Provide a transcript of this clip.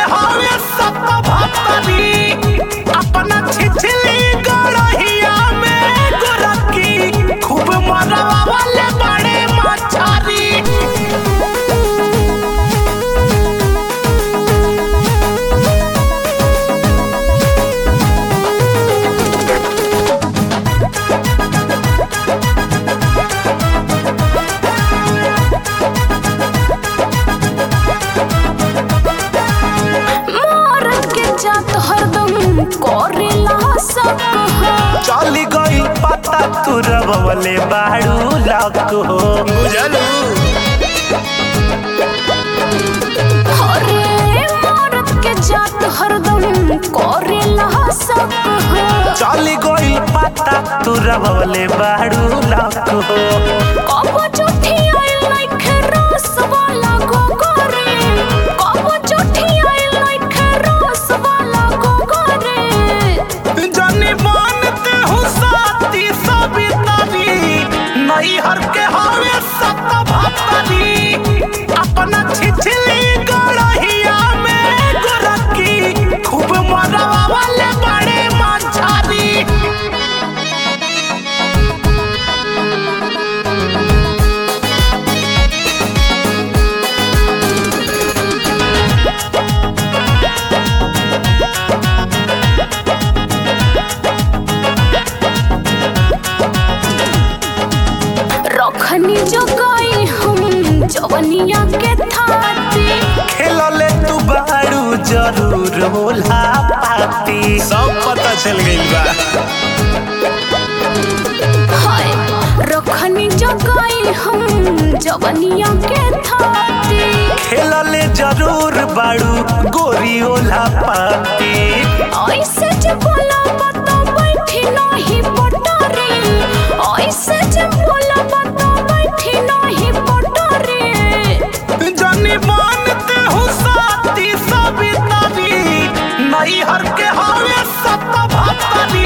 हवे सत भतरी अपना छिछली गड़हिया में गोरकी खूब मरवा वाले बड़े मछरी मारत के जात हरदम करेला सब चली गई पता तू रवले बाड़ू लक हो बुझलू अरे मारत के जात हरदम करेला सब चली गई पता तू रवले बाड़ू लक हो कब चुठी आइल नइखे रस वाला गोगरे कब चुठी आइल नइखे रस वाला गोगरे जनी मानते हो साथी सबितरी नहीं हर के हवे सत भतरी अपना छिछली गड़हिया में गोरकी खूब मरवा वाले बड़े मछरी रखनी जगाई हम जवनिया के थाती खेलले तू बाड़ू जरूर होला पाती सब पता चल गइल बा हाय रखनी जगाई हम जवनिया के थाती खेलले जरूर बाड़ू गोरी ओला पाती ऐसे जे बोला बता बैठी नहीं पटरे ऐसे जे बोला बता बैठी नहीं पटरे जनी मानते हो साथी सबितरी नहीं हर के हवे सत भतरी